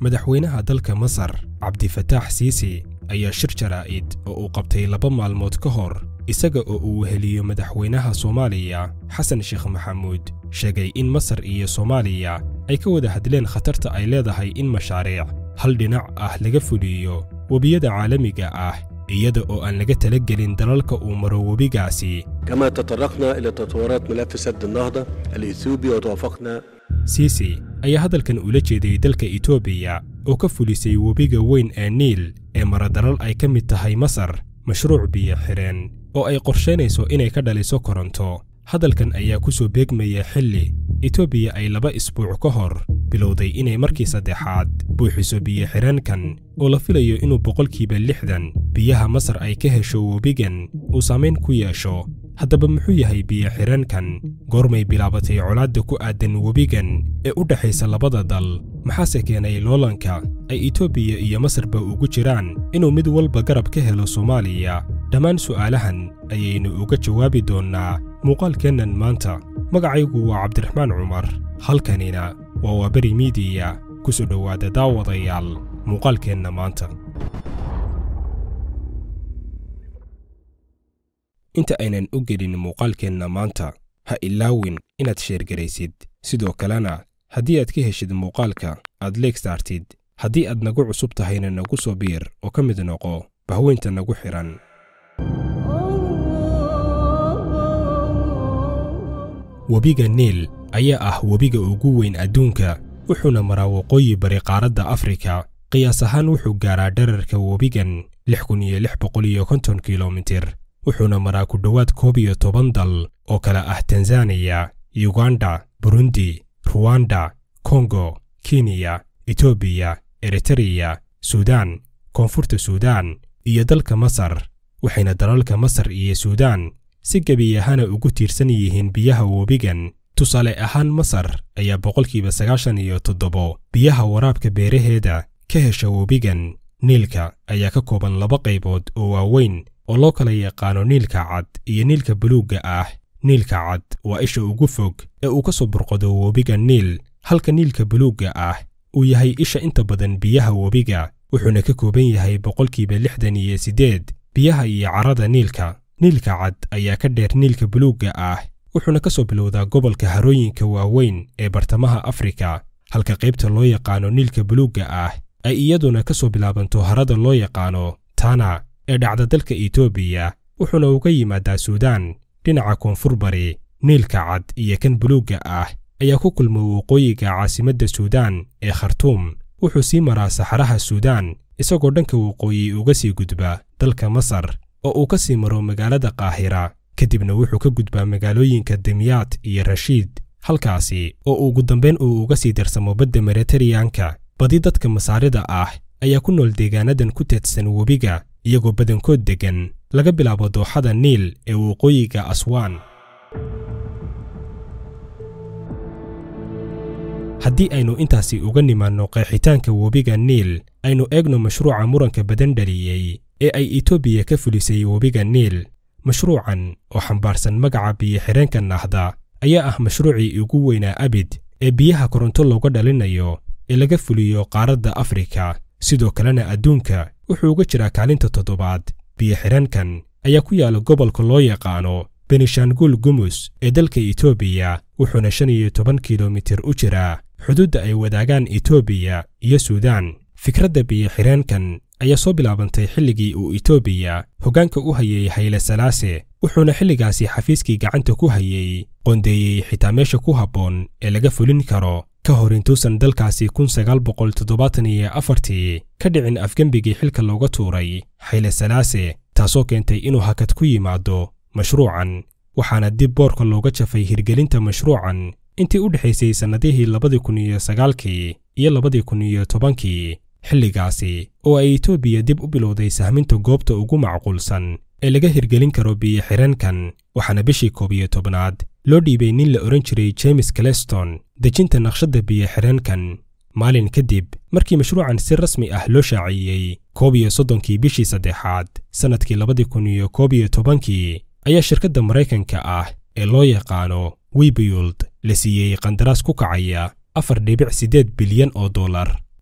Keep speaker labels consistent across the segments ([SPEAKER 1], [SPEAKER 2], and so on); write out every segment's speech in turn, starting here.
[SPEAKER 1] madaxweynaha dalka masar cabdifataax siisi ayaa shir jaraa'id oo uu qabtay laba maalmood ka hor isaga oo uu weheliyo madaxweynaha soomaaliya xasan sheekh maxamuud sheegay in masar iyo soomaaliya ay ka wada hadleen khatarta ay leedahay in mashaariic hal dhinac ah laga fuliyo webiyada caalamiga ah iyada oo aan laga talagelin dalalka uu maro webigaasi
[SPEAKER 2] كما تطرقنا إلى تطورات ملف سد النهضة الإثيوبي وتوافقنا
[SPEAKER 1] siisi ayaa hadalkan ula jeeday dalka etoobiya oo ka fulisay webiga weyn ee niil ee mara dalal ay ka mid tahay masar mashruuc biyo xidheen oo ay qorshaynayso inay ka dhaliso koronto hadalkan ayaa ku soo beegmaya xilli etoobiya ay laba isbuuc ka hor bilowday inay markii saddexaad buuxiso biyo xidheenkan oo la filayo inuu boqolkiiba lixdan biyaha masar ay ka hesho webigan uu saamayn ku yeesho haddaba muxuu yahay biyo xidheenkan goormay bilaabatay colaadda ku aadan webigan ee u dhexaysa labada dal maxaase keenay loolanka ay etoobiya iyo masarba ugu jiraan inuu mid walba garab ka helo soomaaliya dhammaan su'aalahan ayaynu uga jawaabi doonnaa muuqaalkeennan maanta magacaygu waa cabdiraxmaan cumar halkanina waa waaberi miidiya ku soo dhowaada daawadayaal muuqaalkeenna maanta inta aynan u gelin muuqaalkeenna maanta ha ilaawin inaad sheergaraysid sidoo kalena haddii aad ka heshid muuqaalka aad leeg saartid haddii aad nagu cusub tahayna nagu soo biir oo ka mid noqo bahweynta nagu xidhan webiga niil ayaa ah webiga ugu weyn adduunka wuxuuna maraa waqooyi bari qaaradda afrika qiyaas ahaan wuxuu gaaraa dherarka webigan lix kun iyo lix boqol iyo konton kilomitir wuxuuna maraa ku dhowaad koob iyo toban dal oo kale ah tanzaniya yuganda burundi ruwanda kongo kenya etoobiya eritereya suudaan koonfurta suudaan iyo dalka masar waxayna dalalka masar iyo suudaan si gebiyahana ugu tiirsan yihiin biyaha webigan tusaale ahaan masar ayaa boqolkiiba sagaashan iyo toddobo biyaha waraabka beeraheeda ka hesha webigan niilka ayaa ka kooban laba qaybood oo waaweyn oo loo kala yaqaano niilka cad iyo niilka buluugga ah niilka cad waa isha ugu fog ee uu ka soo burqado webiga niil halka niilka buluugga ah uu yahay isha inta badan biyaha webiga wuxuuna ka kooban yahay boqolkiiba lixdan iyo siddeed biyaha iyo carrada niilka niilka cad ayaa ka dheer niilka buluugga ah wuxuuna ka soo bilowdaa gobolka harooyinka waaweyn ee bartamaha afrika halka qaybta loo yaqaano niilka buluugga ah ay iyaduna ka soo bilaabanto harada loo yaqaano tana ee dhacda dalka etoobiya wuxuuna uga yimaadaa suudaan dhinaca koonfur bari niilka cad iyo kan buluugga ah ayaa ku kulma waqooyiga caasimadda suudaan ee khartuum wuxuu sii maraa saxaraha suudaan isagoo dhanka waqooyi uga sii gudba dalka masar oo uu ka sii maro magaalada qaahira kadibna wuxuu ka gudbaa magaalooyinka dimyaad iyo rashiid halkaasi oo ugu dambayn uu uga sii darsamo badda mediteraneanka badi dadka masaarida ah ayaa ku nool deegaanadan ku teedsan webiga iyagoo badankood deggan laga bilaabo dooxada niil ee waqooyiga aswaan haddii aynu intaasi uga nimaanno qeexitaanka webiga niil aynu eegno mashruuca muranka badan dhaliyey ee ay etoobiya ka fulisay webiga niil mashruucan oo xambaarsan magaca biyo-xidheenka nahda ayaa ah mashruucii ugu weynaa abid ee biyaha koronto looga dhalinayo ee laga fuliyo qaaradda afrika sidoo kalena adduunka wuxuu uga jiraa kaalinta toddobaad biyo-xidheenkan ayaa ku yaala gobolka loo yaqaano benishanguul gumus ee dalka etoobiya wuxuuna shan iyo toban kilomitir u jiraa xuduudda ay wadaagaan etoobiya iyo suudaan fikradda biyo-xidheenkan ayaa soo bilaabantay xilligii uu etoobiya hoggaanka u hayay hayle salaase wuxuuna xilligaasi xafiiskii gacanta ku hayey qoondeeyey xitaa meesha ku habboon ee laga fulin karo ka hor intuusan dalkaasi kun sagaal boqol toddobaatan iyo afartii ka dhicin afgembigii xilka looga tuuray hayle salaase taasoo keentay inuu hakad ku yimaado mashruucan waxaana dib boorka looga jafay hirgelinta mashruucan intii u dhexaysay sannadihii labadii kun iyo sagaalkii iyo labadii kun iyo tobankii xilligaasi oo ay etoobiya dib u bilowday sahminta goobta ugu macquulsan ee laga hirgelin karo biyo-xidheenkan waxaana bishii koob iyo tobnaad loo dhiibay nin la odhan jiray james caleston dejinta naqshadda biyo-xidheenkan maalin kadib markii mashruucan si rasmi ah loo shaaciyey koob iyo soddonkii bishii saddexaad sannadkii labadii kun iyo koob iyo tobankii ayaa shirkadda maraykanka ah ee loo yaqaano webiyuld la siiyey qandaraas ku kacaya afar dhibic siddeed bilyan oo dollar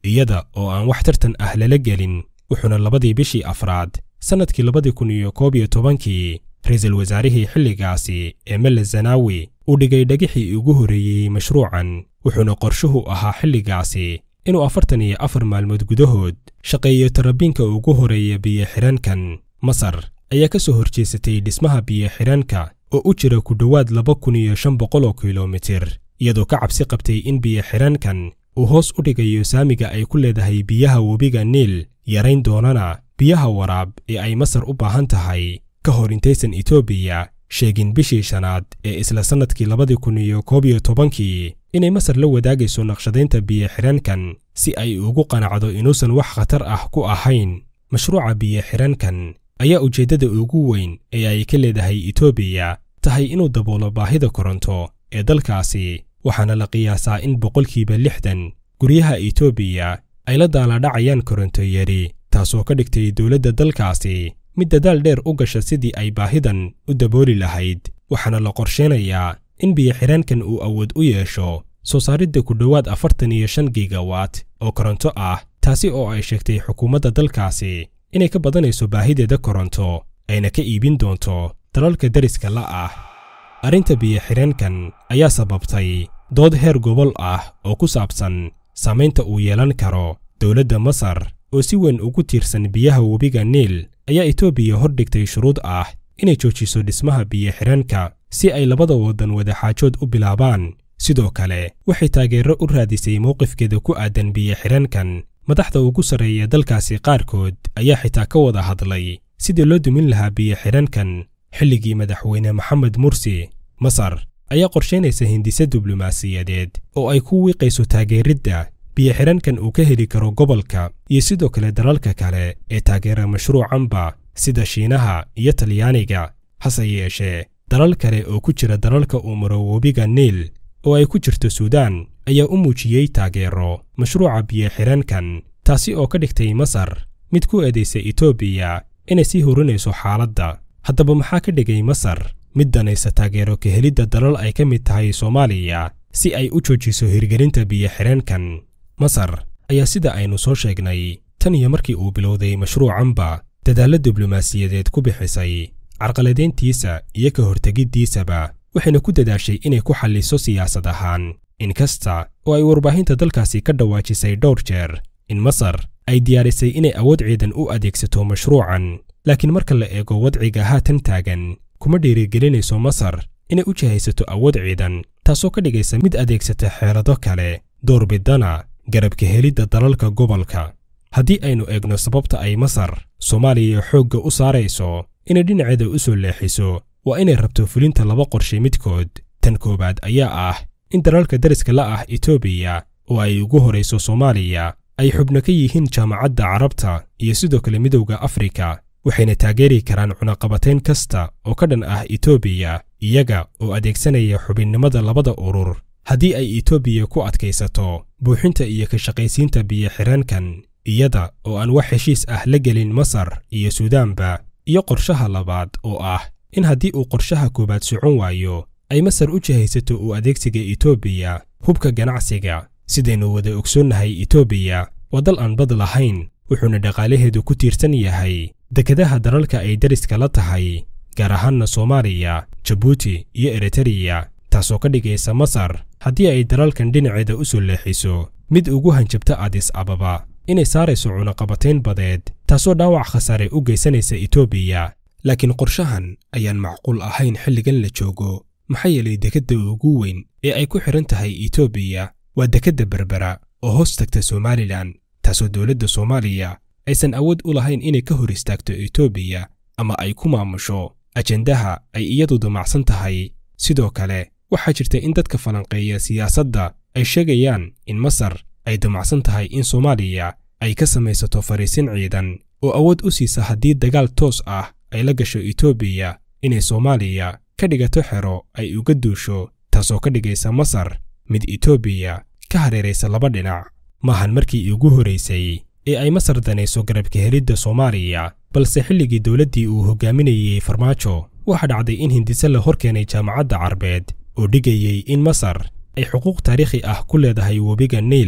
[SPEAKER 1] iyada oo aan wax tartan ah lala gelin wuxuuna labadii bishii afraad sannadkii labadii kun iyo koob iyo tobankii ra-iisul wasaarihii xilligaasi ee mele zanaawi uu dhigay dhagixii ugu horreeyey mashruucan wuxuuna qorshuhu ahaa xilligaasi inuu afartan iyo afar maalmood gudahood shaqeeyo tarabiinka ugu horeeya biyo-xidhaankan masar ayaa ka soo horjeesatay dhismaha biyo-xidhaanka oo u jira ku dhowaad laba kun iyo shan boqol oo kilomitir iyadoo ka cabsi qabtay in biyo-xidhaankan uu hoos u dhigayo saamiga ay ku leedahay biyaha webiga niil yarayn doonana biyaha waraab ee ay masar u baahan tahay ka hor intaysan etoobiya sheegin bishii shanaad ee isla sannadkii labadii kun iyo koob iyo tobankii inay masar la wadaagayso naqshadaynta biyo-xidhaankan si ay ugu qanacdo inuusan wax khatar ah ku ahayn mashruuca biyo-xidhaankan ayaa ujeeddada ugu weyn ee ay ka leedahay etoobiya tahay inuu daboolo baahida koronto ee dalkaasi waxaana la qiyaasaa in boqolkiiba lixdan guryaha etoobiya ay la daaladhacayaan koronto yari taasoo ka dhigtay dowladda dalkaasi mid dadaal dheer u gasha sidii ay baahidan u dabooli lahayd waxaana la qorsheynayaa in biyo-xidhaankan uu awood u yeesho soo saaridda ku dhowaad afartan iyo shan gigawatt oo koronto ah taasi oo ay sheegtay xukuumadda dalkaasi inay ka badanayso baahideeda koronto ayna ka iibin doonto dalalka deriska la ah arrinta biyo-xidhaankan ayaa sababtay dood heer gobol ah oo ku saabsan saamaynta uu yeelan karo dowladda masar oo si weyn ugu tiirsan biyaha webiga niil ayaa etoobiya hordhigtay shuruud ah inay joojiso dhismaha biyo-xidhaanka si ay labada waddan wadaxaajood u bilaabaan sidoo kale waxay taageero u raadisay mowqifkeeda ku aadan biyo-xidhaankan madaxda ugu sarreeya dalkaasi qaarkood ayaa xitaa ka wada hadlay sidii loo dumin lahaa biyo-xidhaankan xilligii madaxweyne maxamed mursi masar ayaa qorshaynaysa hindise diblomaasiyadeed oo ay ku wiiqayso taageeridda biyo-xidhaankan uu ka heli karo gobolka iyo sidoo kale dalalka kale ee taageera mashruucanba sida shiinaha iyo talyaaniga hase yeeshee dalal kale oo ku jira dalalka uu maro webiga niil oo ay ku jirto suudaan ayaa u muujiyey taageero mashruuca biyo-xidhaankan taasi oo ka dhigtay masar mid ku eedaysa etoobiya inay sii hurinayso xaaladda haddaba maxaa ka dhigay masar mid danaysa taageero ka helidda dalal ay ka mid tahay soomaaliya si ay u joojiso hirgelinta biyo-xidhaankan masar ayaa sida aynu soo sheegnay tan iyo markii uu bilowday mashruucanba dadaallo diblomaasiyadeed ku bixisay carqaladayntiisa iyo ka hortegiddiisaba waxayna ku dadaashay inay ku xalliso siyaasad ahaan inkasta oo ay warbaahinta dalkaasi ka dhawaajisay dhowr jeer in masar ay diyaarisay inay awood ciidan u adeegsato mashruucan laakiin marka la eego wadciga haatan taagan kuma dhiirigelinayso masar inay u jihaysato awood ciidan taasoo ka dhigaysa mid adeegsata xeelado kale doorbidana garabka helidda dalalka gobolka haddii aynu eegno sababta ay masar soomaaliya xoogga u saarayso inay dhinaceeda u soo leexiso waa inay rabto fulinta laba qorshe midkood tan koowaad ayaa ah in dalalka deriska la ah etoobiya oo ay ugu horayso soomaaliya ay xubno ka yihiin jaamacadda carabta iyo sidoo kale midowda afrika waxayna taageeri karaan cunaqabatayn kasta oo ka dhan ah etoobiya iyaga oo adeegsanaya xubinnimada labada urur haddii ay etoobiya ku adkaysato buuxinta iyo ka shaqaysiinta biyo-xidhaankan iyada oo aan wax heshiis ah la gelin masar iyo suudaanba iyo qorshaha labaad oo ah in haddii uu qorshaha koowaad socon waayo ay masar u jihaysato uu adeegsiga etoobiya hubka ganacsiga sidaynu wada ogsoonnahay etoobiya waa dal aan bad lahayn wuxuuna dhaqaalaheedu ku tiirsan yahay dekedaha dalalka ay deriska la tahay gaar ahaanna soomaaliya jabuuti iyo eritariya taasoo ka dhigaysa masar haddii ay dalalkan dhinaceeda u soo leexiso mid ugu hanjabta adis ababa inay saarayso cunaqabatayn badeed taasoo dhaawac khasaare u geysanaysa etoobiya laakiin qorshahan ayaan macquul ahayn xilligan la joogo maxaa yeelay dekedda ugu weyn ee ay ku xidhan tahay etoobiya waa dekedda berbera oo hoos tagta somalilan taasoo dowladda soomaaliya aysan awood u lahayn inay ka hor istaagto etoobiya ama ay ku maamusho ajendaha ay iyadu damacsan tahay sidoo kale waxaa jirta in dadka falanqeeya siyaasadda ay sheegayaan in masar ay damacsan tahay in soomaaliya ay ka samaysato fariisin ciidan oo awood u siisa haddii dagaal toos ah ay la gasho etoobiya inay soomaaliya ka dhigato xero ay uga duusho taasoo ka dhigaysa masar mid etoobiya ka hareeraysa laba dhinac maahan markii ugu horaysay ee ay masar danayso garabka helidda soomaaliya balse xilligii dowladdii uu hogaaminayey farmaajo waxaa dhacday in hindise la hor keenay jaamacadda carbeed oo dhigayey in masar ay xuquuq taariikhi ah ku leedahay webiga niil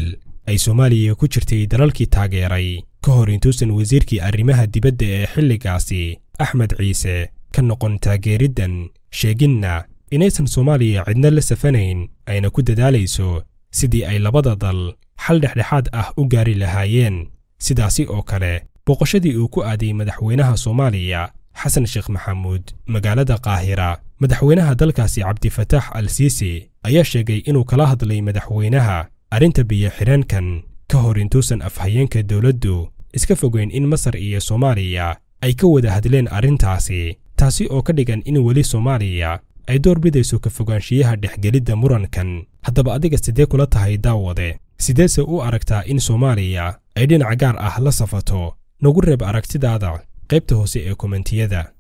[SPEAKER 1] ay soomaaliya ku jirtay dalalkii taageeray ka hor intuusan wasiirkii arrimaha dibadda ee xilligaasi axmed ciise ka noqon taageeriddan sheeginna inaysan soomaaliya cidna la safanayn ayna ku dadaalayso sidii ay labada dal xal dhexdhexaad ah u gaari lahaayeen sidaasi oo kale boqoshadii uu ku aaday madaxweynaha soomaaliya xasan sheekh maxamuud magaalada qaahira madaxweynaha dalkaasi cabdifataax al siisi ayaa sheegay inuu kala hadlay madaxweynaha arrinta biyo-xidheenkan ka hor intuusan afhayeenka dowladdu iska fogeyn in masar iyo soomaaliya ay ka wada hadleen arrintaasi taasi oo ka dhigan in weli soomaaliya ay door bidayso ka fogaanshiyaha dhexgelidda murankan haddaba adiga sidee kula tahay daawade sideese u aragtaa in soomaaliya ay dhinac gaar ah la safato nagu reeb aragtidaada qaybta hoose ee komentiyada